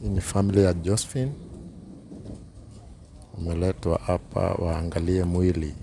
Hii ni familia ya Josephine, wameletwa hapa waangalie mwili.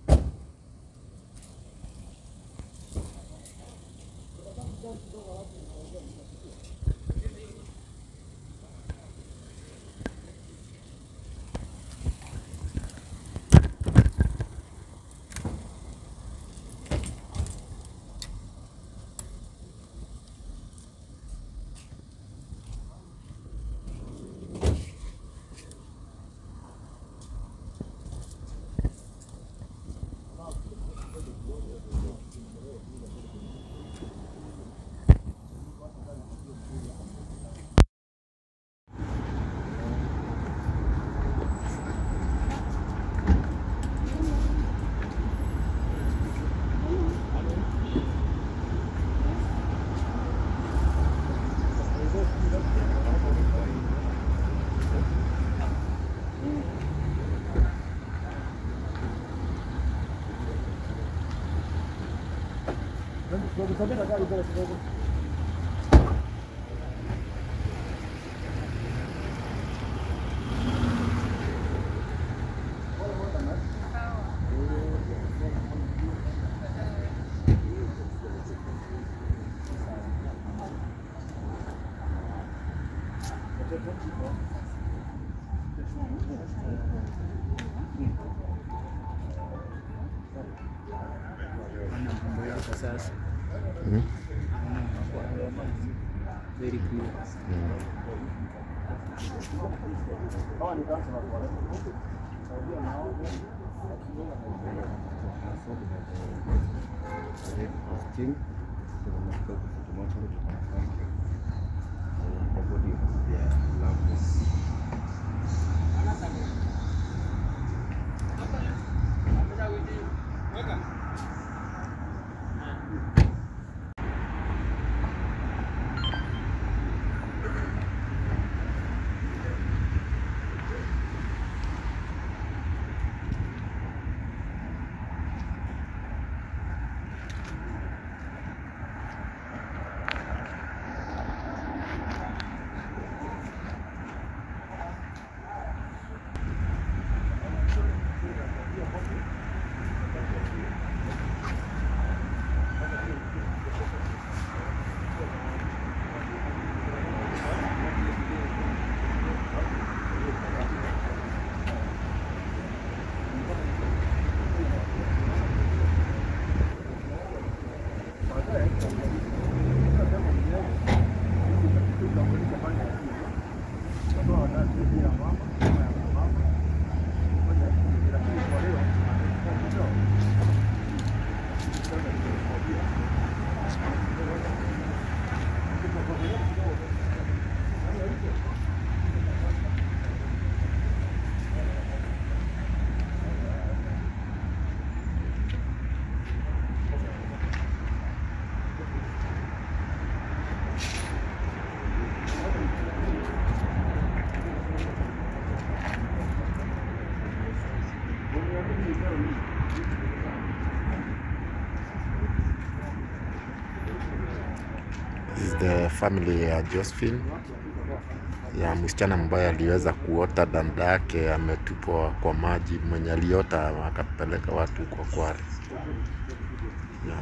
Sasa Mhm. very clear. This is the family ya Josephine ya msichana ambaye aliweza kuota dada yake ametupwa kwa maji, mwenye aliota akapeleka watu kwa kware. Yeah.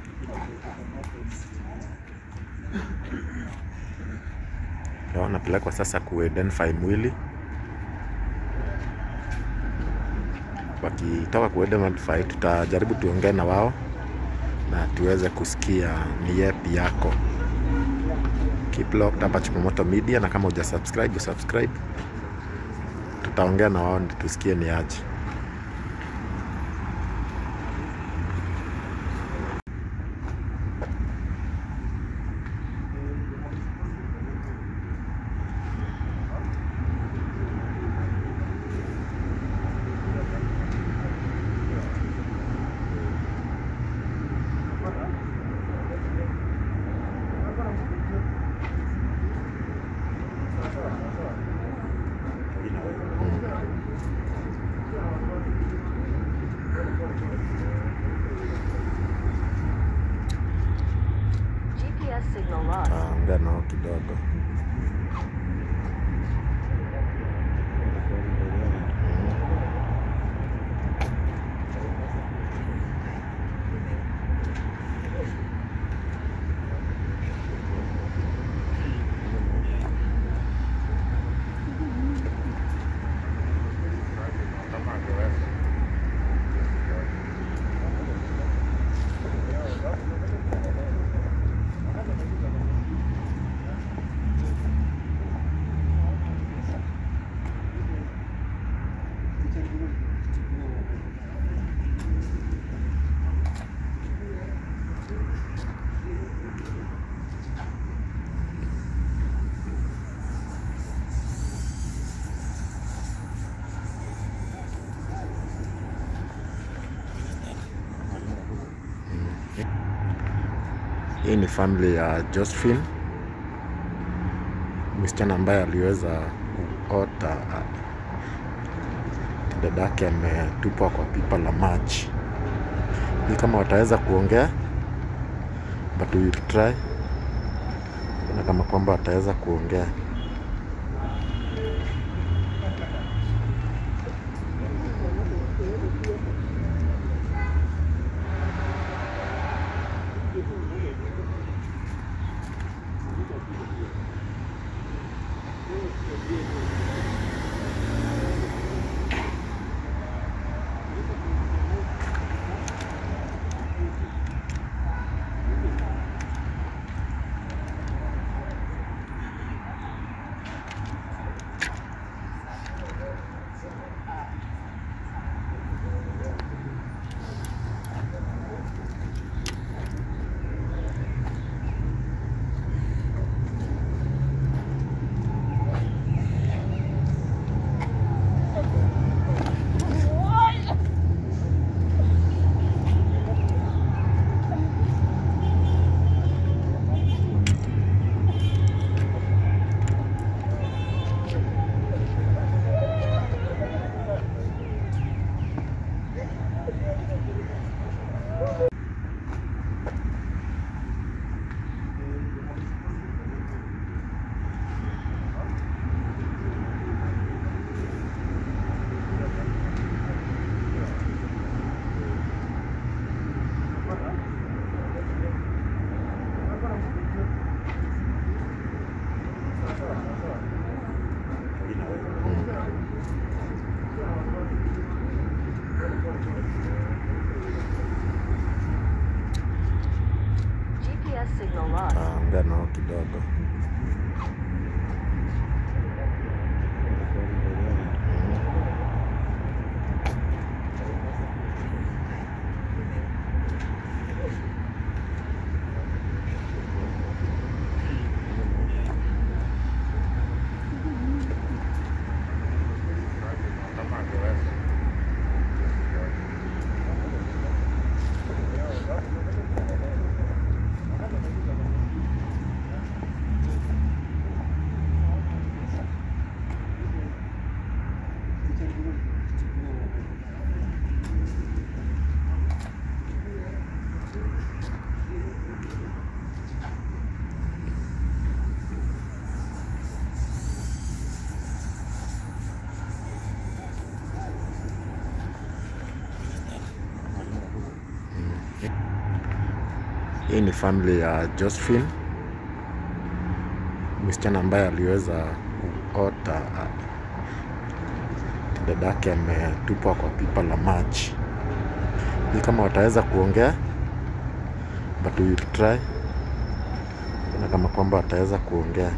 Ndio wanapelekwa sasa kuidentify mwili. Wakitoka kuidentify, tutajaribu tuongee na wao na tuweze kusikia ni yepi yako. Keep locked hapa Chumamoto Media, na kama huja subscribe subscribe, tutaongea na wao ndio tusikie ni aje. GPS signal lost. Taongea nao kidogo. Hii ni family ya Josephine, msichana ambaye aliweza kuota dadake ametupwa kwa pipa la maji. Ni kama wataweza kuongea, but we will try, na kama kwamba wataweza kuongea. GPS signal lost. Taongea nao kidogo. Hii ni family ya Josephine, msichana ambaye aliweza kuota dadake ametupwa kwa pipa la maji. Ni kama wataweza kuongea, but we will try, na kama kwamba wataweza kuongea.